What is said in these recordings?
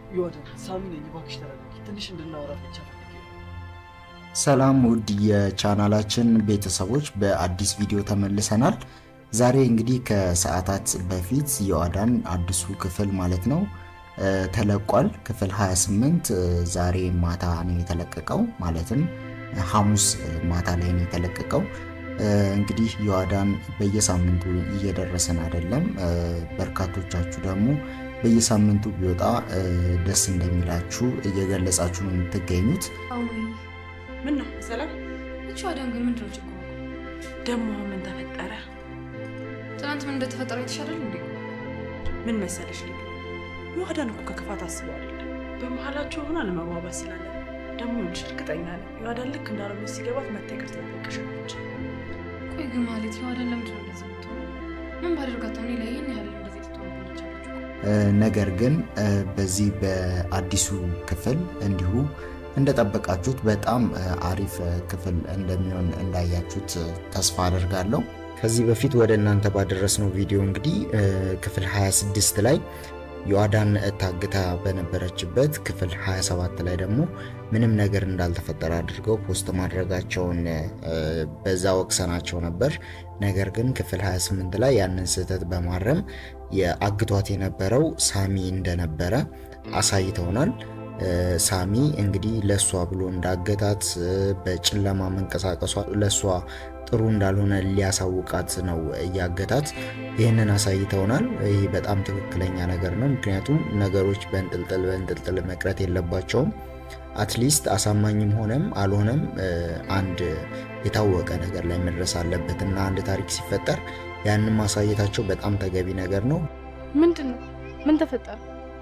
ይወደን ሳሚ ነኝ። እባክሽ ተረጋጊ። ትንሽ እንድናወራ ብቻ ፈልጌ ነው። ሰላም ውድ የቻናላችን ቤተሰቦች በአዲስ ቪዲዮ ተመልሰናል። ዛሬ እንግዲህ ከሰዓታት በፊት የዮአዳን አዲሱ ክፍል ማለት ነው ተለቋል። ክፍል 28 ዛሬ ማታ ነው የተለቀቀው፣ ማለትም ሐሙስ ማታ ላይ ነው የተለቀቀው። እንግዲህ ዮአዳን በየሳምንቱ እየደረሰን አይደለም። በርካቶቻችሁ ደግሞ በየሳምንቱ ቢወጣ ደስ እንደሚላችሁ እየገለጻችሁ ነው የምትገኙት። ምን ነው ሰላም? እቺ አዳም ግን ምንድነው ችግሩ? ደግሞ ምን ተፈጠረ? ትናንት ምን እንደተፈጠረ የተሻላል እንዴ? ምን መሰለሽ ልጅ ዮአዳን እኮ ከክፋት አስበው አይደለም። በመሀላቸው ሆኖ አለመግባባት ስላለ ነው። ደግሞ ልጅ እርግጠኛ ነኝ ዮአዳን ልክ እንዳልሆነ ሲገባት መታ ይቅርታ ትጠይቅሻለች። ቆይ ግን ማለት የዋዳን ለምንድን ነው እንደዚህ የምትሆነው? ምን ባደርጋት ነው እኔ ላይ ይህን ያህል እንደዚህ ትትሆንብኝ ይቻለች? ነገር ግን በዚህ በአዲሱ ክፍል እንዲሁ እንደጠበቃችሁት በጣም አሪፍ ክፍል እንደሚሆን እንዳያችሁት ተስፋ አደርጋለሁ። ከዚህ በፊት ወደ እናንተ ባደረስነው ቪዲዮ እንግዲህ ክፍል 26 ላይ ዮአዳን ታግታ በነበረችበት ክፍል 27 ላይ ደግሞ ምንም ነገር እንዳልተፈጠረ አድርገው ፖስት ማድረጋቸውን በዛ ወቅሰናቸው ነበር። ነገር ግን ክፍል 28 ላይ ያንን ስህተት በማረም የአግቷት የነበረው ሳሚ እንደነበረ አሳይተውናል። ሳሚ እንግዲህ ለእሷ ብሎ እንዳገታት በጨለማ መንቀሳቀሷ ለእሷ ጥሩ እንዳልሆነ ሊያሳውቃት ነው እያገታት። ይህንን አሳይተውናል። ይህ በጣም ትክክለኛ ነገር ነው። ምክንያቱም ነገሮች በእንጥልጥል በእንጥልጥል መቅረት የለባቸውም። አትሊስት አሳማኝም ሆነም አልሆነም አንድ የታወቀ ነገር ላይ መድረስ አለበት እና አንድ ታሪክ ሲፈጠር ያንን ማሳየታቸው በጣም ተገቢ ነገር ነው። ምንድን ነው? ምን ተፈጠረ?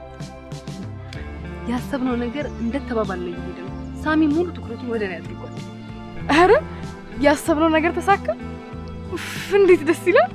ያሰብነው ነገር እንደተባባለ እየሄደ ነው። ሳሚ ሙሉ ትኩረቱን ወደ እኔ አድርጓል። አረ ያሰብነው ነገር ተሳካ። ኡፍ እንዴት ደስ ይላል!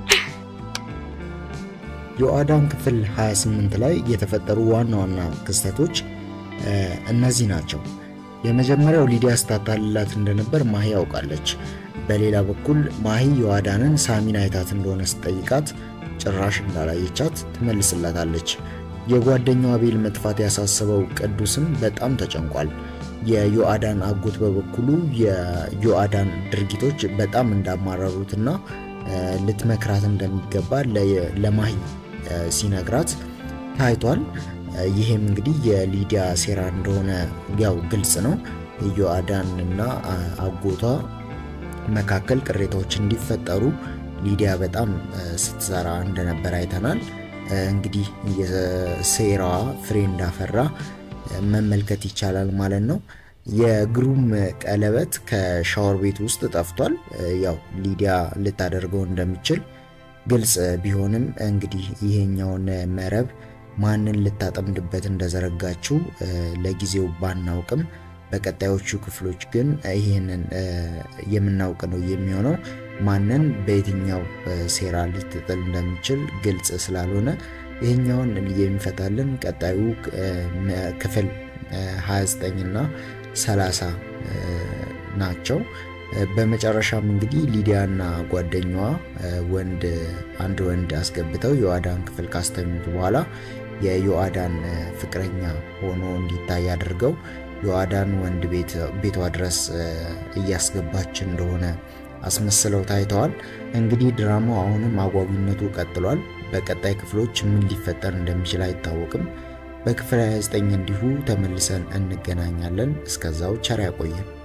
ዮአዳን ክፍል 28 ላይ የተፈጠሩ ዋና ዋና ክስተቶች እነዚህ ናቸው። የመጀመሪያው ሊዲያ ስታታልላት እንደነበር ማሂ ያውቃለች። በሌላ በኩል ማሂ ዮአዳንን ሳሚን አይታት እንደሆነ ስትጠይቃት ጭራሽ እንዳላየቻት ትመልስላታለች። የጓደኛው አቤል መጥፋት ያሳሰበው ቅዱስም በጣም ተጨንቋል። የዮአዳን አጎት በበኩሉ የዮአዳን ድርጊቶች በጣም እንዳማረሩትና ልትመክራት እንደሚገባ ለማሂ ሲነግራት ታይቷል። ይሄም እንግዲህ የሊዲያ ሴራ እንደሆነ ያው ግልጽ ነው። ዮአዳን እና አጎቷ መካከል ቅሬታዎች እንዲፈጠሩ ሊዲያ በጣም ስትሰራ እንደነበር አይተናል። እንግዲህ የሴራዋ ፍሬ እንዳፈራ መመልከት ይቻላል ማለት ነው። የግሩም ቀለበት ከሻወር ቤት ውስጥ ጠፍቷል። ያው ሊዲያ ልታደርገው እንደሚችል ግልጽ ቢሆንም እንግዲህ ይሄኛውን መረብ ማንን ልታጠምድበት እንደዘረጋችው ለጊዜው ባናውቅም በቀጣዮቹ ክፍሎች ግን ይህንን የምናውቅ ነው የሚሆነው። ማንን በየትኛው ሴራ ልትጥል እንደሚችል ግልጽ ስላልሆነ ይህኛውን የሚፈታልን ቀጣዩ ክፍል 29 እና 30 ናቸው። በመጨረሻም እንግዲህ ሊዲያና ጓደኛዋ ወንድ አንድ ወንድ አስገብተው ዮአዳን ክፍል ካስተኙት በኋላ የዮአዳን ፍቅረኛ ሆኖ እንዲታይ አድርገው ዮአዳን ወንድ ቤቷ ድረስ እያስገባች እንደሆነ አስመስለው ታይተዋል። እንግዲህ ድራማው አሁንም አጓጊነቱ ቀጥሏል። በቀጣይ ክፍሎች ምን ሊፈጠር እንደሚችል አይታወቅም። በክፍል 29 እንዲሁ ተመልሰን እንገናኛለን። እስከዛው ቸር ያቆየን።